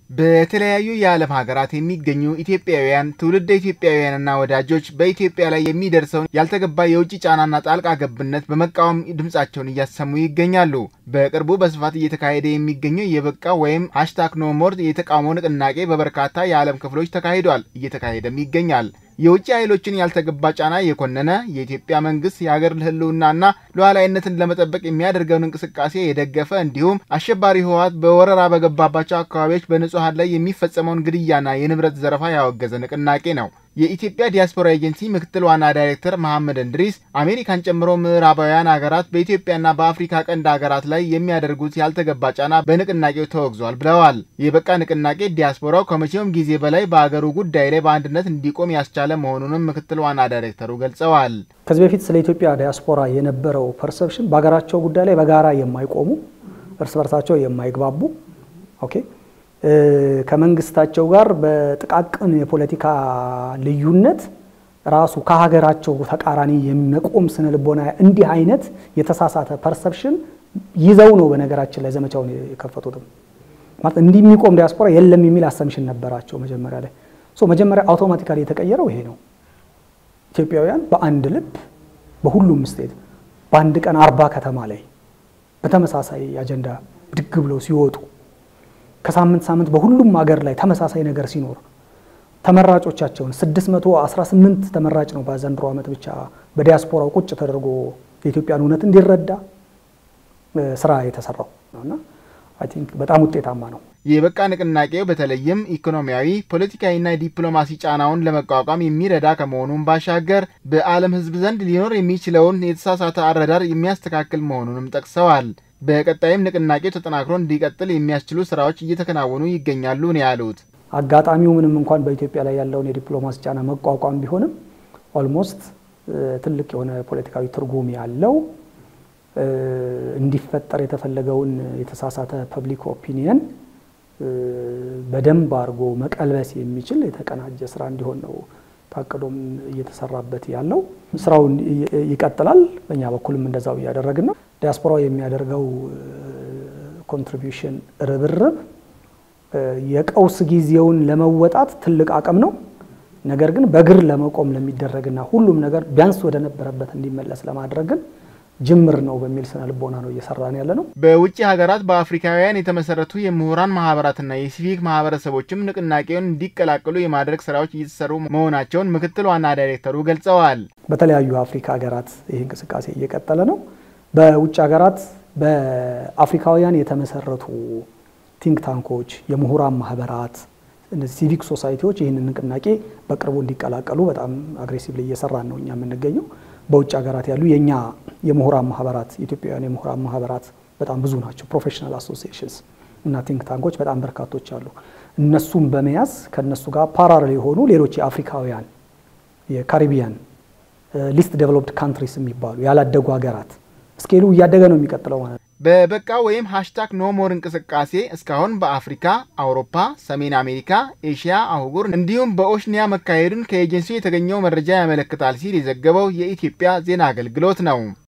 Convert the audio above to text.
በተለያዩ የዓለም ሀገራት የሚገኙ ኢትዮጵያውያን ትውልደ ኢትዮጵያውያንና ወዳጆች በኢትዮጵያ ላይ የሚደርሰውን ያልተገባ የውጭ ጫናና ጣልቃ ገብነት በመቃወም ድምጻቸውን እያሰሙ ይገኛሉ። በቅርቡ በስፋት እየተካሄደ የሚገኘው የበቃ ወይም ሃሽታግ ኖ ሞር የተቃውሞ ንቅናቄ በበርካታ የዓለም ክፍሎች ተካሂዷል፣ እየተካሄደም ይገኛል። የውጭ ኃይሎችን ያልተገባ ጫና የኮነነ የኢትዮጵያ መንግስት የሀገር ህልውናና ሉዓላዊነትን ለመጠበቅ የሚያደርገውን እንቅስቃሴ የደገፈ እንዲሁም አሸባሪ ህወሓት በወረራ በገባባቸው አካባቢዎች በንጹሐን ላይ የሚፈጸመውን ግድያና የንብረት ዘረፋ ያወገዘ ንቅናቄ ነው። የኢትዮጵያ ዲያስፖራ ኤጀንሲ ምክትል ዋና ዳይሬክተር መሐመድ እንድሪስ አሜሪካን ጨምሮ ምዕራባውያን ሀገራት በኢትዮጵያና በአፍሪካ ቀንድ ሀገራት ላይ የሚያደርጉት ያልተገባ ጫና በንቅናቄው ተወግዟል ብለዋል። የበቃ ንቅናቄ ዲያስፖራው ከመቼውም ጊዜ በላይ በአገሩ ጉዳይ ላይ በአንድነት እንዲቆም ያስቻለ መሆኑንም ምክትል ዋና ዳይሬክተሩ ገልጸዋል። ከዚህ በፊት ስለ ኢትዮጵያ ዲያስፖራ የነበረው ፐርሰፕሽን በሀገራቸው ጉዳይ ላይ በጋራ የማይቆሙ እርስ በርሳቸው የማይግባቡ ኦኬ ከመንግስታቸው ጋር በጥቃቅን የፖለቲካ ልዩነት ራሱ ከሀገራቸው ተቃራኒ የሚመቆም ስነ ልቦና እንዲህ አይነት የተሳሳተ ፐርሰፕሽን ይዘው ነው በነገራችን ላይ ዘመቻውን የከፈቱትም። ማለት እንዲህ የሚቆም ዲያስፖራ የለም የሚል አሰምሽን ነበራቸው መጀመሪያ ላይ። ሶ መጀመሪያ አውቶማቲካሊ የተቀየረው ይሄ ነው። ኢትዮጵያውያን በአንድ ልብ በሁሉም ስቴት በአንድ ቀን አርባ ከተማ ላይ በተመሳሳይ አጀንዳ ብድግ ብለው ሲወጡ ከሳምንት ሳምንት በሁሉም ሀገር ላይ ተመሳሳይ ነገር ሲኖር ተመራጮቻቸውን 618 ተመራጭ ነው በዘንድሮ ዓመት ብቻ በዲያስፖራው ቁጭ ተደርጎ የኢትዮጵያን እውነት እንዲረዳ ስራ የተሰራው ነውና አይ ቲንክ በጣም ውጤታማ ነው። የበቃ ንቅናቄው በተለይም ኢኮኖሚያዊ፣ ፖለቲካዊና ዲፕሎማሲ ጫናውን ለመቋቋም የሚረዳ ከመሆኑም ባሻገር በዓለም ሕዝብ ዘንድ ሊኖር የሚችለውን የተሳሳተ አረዳር የሚያስተካክል መሆኑንም ጠቅሰዋል። በቀጣይም ንቅናቄው ተጠናክሮ እንዲቀጥል የሚያስችሉ ስራዎች እየተከናወኑ ይገኛሉ ነው ያሉት። አጋጣሚው ምንም እንኳን በኢትዮጵያ ላይ ያለውን የዲፕሎማሲ ጫና መቋቋም ቢሆንም ኦልሞስት ትልቅ የሆነ ፖለቲካዊ ትርጉም ያለው እንዲፈጠር የተፈለገውን የተሳሳተ ፐብሊክ ኦፒኒየን በደንብ አድርጎ መቀልበስ የሚችል የተቀናጀ ስራ እንዲሆን ነው ታቅዶም እየተሰራበት ያለው። ስራው ይቀጥላል። በእኛ በኩልም እንደዛው እያደረግን ነው። ዲያስፖራው የሚያደርገው ኮንትሪቢዩሽን ርብርብ የቀውስ ጊዜውን ለመወጣት ትልቅ አቅም ነው። ነገር ግን በእግር ለመቆም ለሚደረግና ሁሉም ነገር ቢያንስ ወደ ነበረበት እንዲመለስ ለማድረግ ግን ጅምር ነው በሚል ስነ ልቦና ነው እየሰራን ያለ ነው። በውጭ ሀገራት በአፍሪካውያን የተመሰረቱ የምሁራን ማህበራትና የሲቪክ ማህበረሰቦችም ንቅናቄውን እንዲቀላቀሉ የማድረግ ስራዎች እየተሰሩ መሆናቸውን ምክትል ዋና ዳይሬክተሩ ገልጸዋል። በተለያዩ አፍሪካ ሀገራት ይህ እንቅስቃሴ እየቀጠለ ነው። በውጭ ሀገራት በአፍሪካውያን የተመሰረቱ ቲንክ ታንኮች፣ የምሁራን ማህበራት፣ እነዚህ ሲቪክ ሶሳይቲዎች ይህንን ንቅናቄ በቅርቡ እንዲቀላቀሉ በጣም አግሬሲቭሊ እየሰራን ነው እኛ የምንገኘው። በውጭ ሀገራት ያሉ የእኛ የምሁራን ማህበራት የኢትዮጵያውያን የምሁራን ማህበራት በጣም ብዙ ናቸው። ፕሮፌሽናል አሶሲዬሽንስ እና ቲንክ ታንኮች በጣም በርካቶች አሉ። እነሱም በመያዝ ከእነሱ ጋር ፓራሌል የሆኑ ሌሎች የአፍሪካውያን የካሪቢያን ሊስት ዴቨሎፕድ ካንትሪስ የሚባሉ ያላደጉ ሀገራት ስኬሉ እያደገ ነው የሚቀጥለው ማለት ነው። በበቃ ወይም ሃሽታግ ኖሞር እንቅስቃሴ እስካሁን በአፍሪካ፣ አውሮፓ፣ ሰሜን አሜሪካ፣ ኤሽያ አህጉር እንዲሁም በኦሽኒያ መካሄዱን ከኤጀንሲው የተገኘው መረጃ ያመለክታል ሲል የዘገበው የኢትዮጵያ ዜና አገልግሎት ነው።